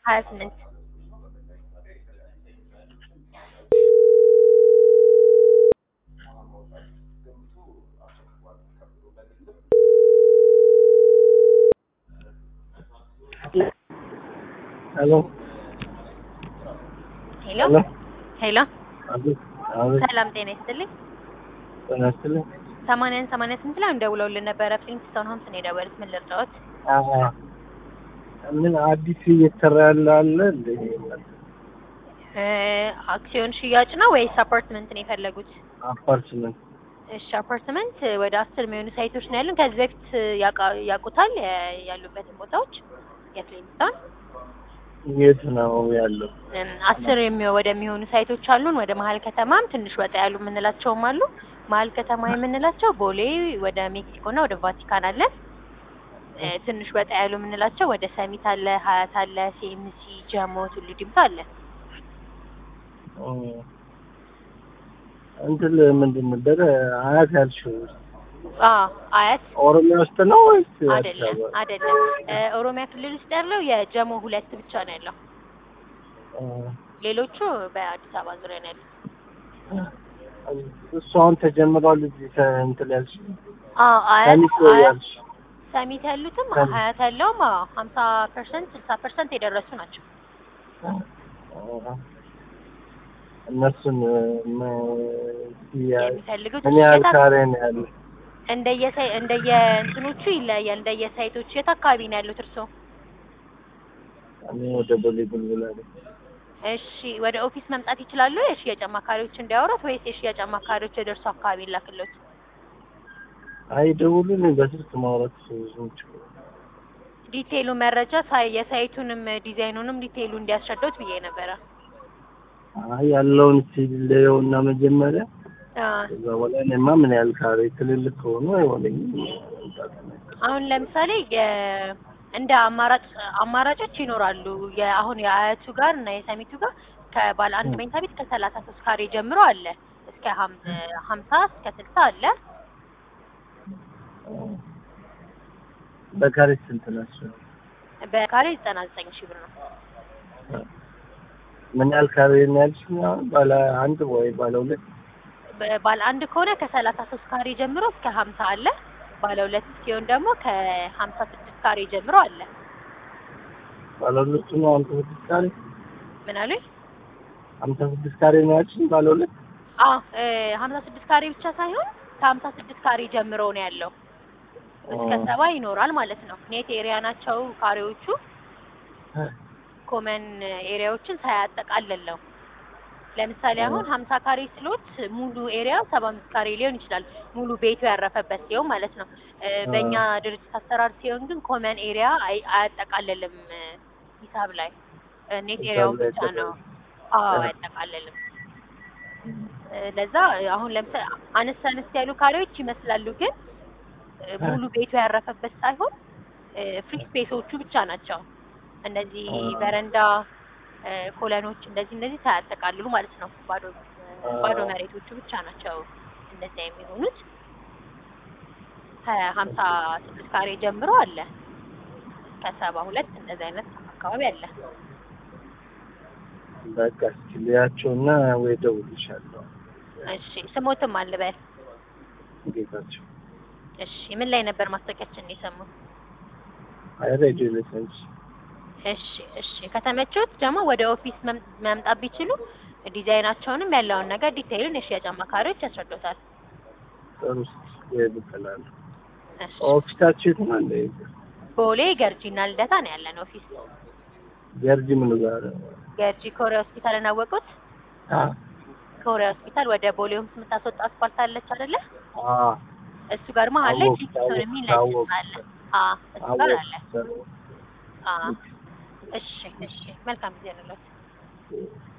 ሀያ ስምንት ሄሎ ሄሎ ሄሎ ሄሎ አቤት አቤት ሰላም ጤና ይስጥልኝ ጤና ይስጥልኝ ሰማንያን ሰማንያ ስምንት ላይ ደውለውልን ነበረ ፍሊንትስቶን ሆምስ ነው የደወሉት ምን ልርዳዎት አዎ ምን አዲስ እየተሰራ ያለ አለ እንደ እ አክሲዮን ሽያጭ ነው ወይስ አፓርትመንት ነው የፈለጉት አፓርትመንት እሺ አፓርትመንት ወደ አስር የሚሆኑ ሳይቶች ነው ያሉን ከዚህ በፊት ያውቃ- ያውቁታል የ- ያሉበትን ቦታዎች የፍሊንትስቶን የት ነው ያለው? እም፣ አስር የሚሆ- ወደሚሆኑ ሳይቶች አሉን። ወደ መሀል ከተማም ትንሽ ወጣ ያሉ የምንላቸውም አሉ። መሀል ከተማ የምንላቸው ቦሌ ወደ ሜክሲኮ እና ወደ ቫቲካን አለ። እ፣ ትንሽ ወጣ ያሉ የምንላቸው ወደ ሰሚት አለ፣ ሀያት አለ፣ ሲኤምሲ፣ ጀሞ፣ ቱሉ ዲምቱ አለ። እ፣ እንትን ምንድን ነበረ አያት ያልሽው አዎ አያት ኦሮሚያ ውስጥ ነው ወይስ አዲስ አይደለም አበባ? አይደለም። እ፣ ኦሮሚያ ክልል ውስጥ ያለው የጀሞ ሁለት ብቻ ነው ያለው። እ፣ ሌሎቹ በአዲስ አበባ ዙሪያ ነው ያሉት። እሱ አሁን ተጀምሯል። እዚህ ተ- እንትን ያልሽው አዎ አያት ሰሚት አያት ያልሽ ሰሚት ያሉትም ሰሚት። ሀያት ያለውም ሀምሳ ፐርሰንት ስልሳ ፐርሰንት የደረሱ ናቸው። እነሱን ም- ያ- የሚፈልጉት ምን ያህል የት ካሬ ነው ያለው? እንደየሳይ እንደየ እንትኖቹ ይለያያል። እንደየሳይቶቹ የት አካባቢ ነው ያሉት እርስዎ? እኔ ወደ ቦሌ ቡልቡላ ነኝ። እሺ ወደ ኦፊስ መምጣት ይችላሉ? የሽያጭ አማካሪዎች እንዲያወሩት ወይስ የሽያጭ አማካሪዎች ወደ እርስዎ አካባቢ ላክሎት? አይ ደውሉልኝ፣ በስልክ ማውራት ብዙም ችግር ዲቴይሉ መረጃ ሳይ የሳይቱንም ዲዛይኑንም ዲቴይሉ እንዲያስረዳውት ብዬ ነበረ። አይ ያለውን ሲለየው እና መጀመሪያ አ ከዛ በኋላ እኔማ ምን ያህል ካሬ ትልልቅ ከሆኑ አይሆነኝም። መምጣት ነው። አሁን ለምሳሌ የ እንደ አማራጭ አማራጮች ይኖራሉ። የአሁን የአያቱ ጋር እና የሰሚቱ ጋር ከባለ አንድ ም። መኝታ ቤት ከሰላሳ ሶስት ካሬ ጀምሮ አለ እስከ ሀም- ሀምሳ እስከ ስልሳ አለ። በካሬ ስንት ናቸው? በካሬ ዘጠና ዘጠኝ ሺህ ብር ነው። ምን ያህል ካሬ ነው ያልሽኝ? አሁን ባለ አንድ ወይ ባለ ሁለት? በ- ባለ አንድ ከሆነ ከሰላሳ ሶስት ካሬ ጀምሮ እስከ ሀምሳ አለ። ባለ ሁለት ሲሆን ደግሞ ከሀምሳ ስድስት ካሬ ጀምሮ አለ። ባለ ሁለቱ ነው ሀምሳ ስድስት ካሬ ምን አሉኝ? ሀምሳ ስድስት ካሬ ነው ያልሽኝ? ባለ ሁለት አዎ እ ሀምሳ ስድስት ካሬ ብቻ ሳይሆን ከሀምሳ ስድስት ካሬ ጀምሮ ነው ያለው እስከ እ፣ ሰባ ይኖራል ማለት ነው። ኔት ኤሪያ ናቸው ካሬዎቹ ኮመን ኤሪያዎችን ሳያጠቃልል ነው። ለምሳሌ አሁን ሀምሳ ካሬ ስሎት ሙሉ ኤሪያ ሰባ አምስት ካሬ ሊሆን ይችላል። ሙሉ ቤቱ ያረፈበት ሲሆን ማለት ነው። እ፣ በእኛ ድርጅት አሰራር ሲሆን ግን ኮመን ኤሪያ አይ- አያጠቃልልም እ፣ ሂሳብ ላይ እ፣ ኔት ሂሳብ ኤሪያው ላይ ብቻ ነው። አይጠቃልልም። አዎ እ። አያጠቃልልም። እ፣ ለዛ አሁን ለምሳሌ አነስ አነስ ያሉ ካሬዎች ይመስላሉ ግን እ፣ ሙሉ ቤቱ ያረፈበት ሳይሆን ፍሪ ስፔሶቹ ብቻ ናቸው። እነዚህ አ። በረንዳ እ፣ ኮለኖች እንደዚህ እንደዚህ ሳያጠቃልሉ ማለት ነው። ባዶ አ። ባዶ መሬቶቹ ብቻ ናቸው እንደዚያ የሚሆኑት። ከሀምሳ ስድስት ካሬ ጀምሮ አለ ከሰባ ሁለት እንደዚህ አይነት አካባቢ አለ። በቃ እስኪ ልያቸውና ወይ እደውልልሻለሁ። እሺ ስሞትም አልበል። ጌታቸው እሺ ምን ላይ ነበር ማስታወቂያችን የሰሙት? አይ ሬዲዮ ላይ ሰምቼ እሺ እሺ ከተመቾት ደግሞ ወደ ኦፊስ መም- መምጣት ቢችሉ ዲዛይናቸውንም ያለውን ነገር ዲቴይሉን የሽያጭ አማካሪዎች ያስረዱታል። ጥሩ እስኪ እልክላለሁ። እሺ ኦፊሳችሁ የት ነው? እንደ ቦሌ ገርጂና ልደታ ነው ያለን ኦፊስ። ገርጂ ምን ጋር? ገርጂ ኮሪያ ሆስፒታልን አወቁት? አ ኮሪያ ሆስፒታል ወደ ቦሌ ሆምስ የምታስወጣ አስፋልት አለች አይደለ? አ እሱ ጋር መሀል ላይ አወኩት፣ ፊክሶን የሚል አወኩት፣ ነጭ አለ። አ እሱ ጋር አለ። አወቅ አ እሺ እሺ መልካም ጊዜ ነው።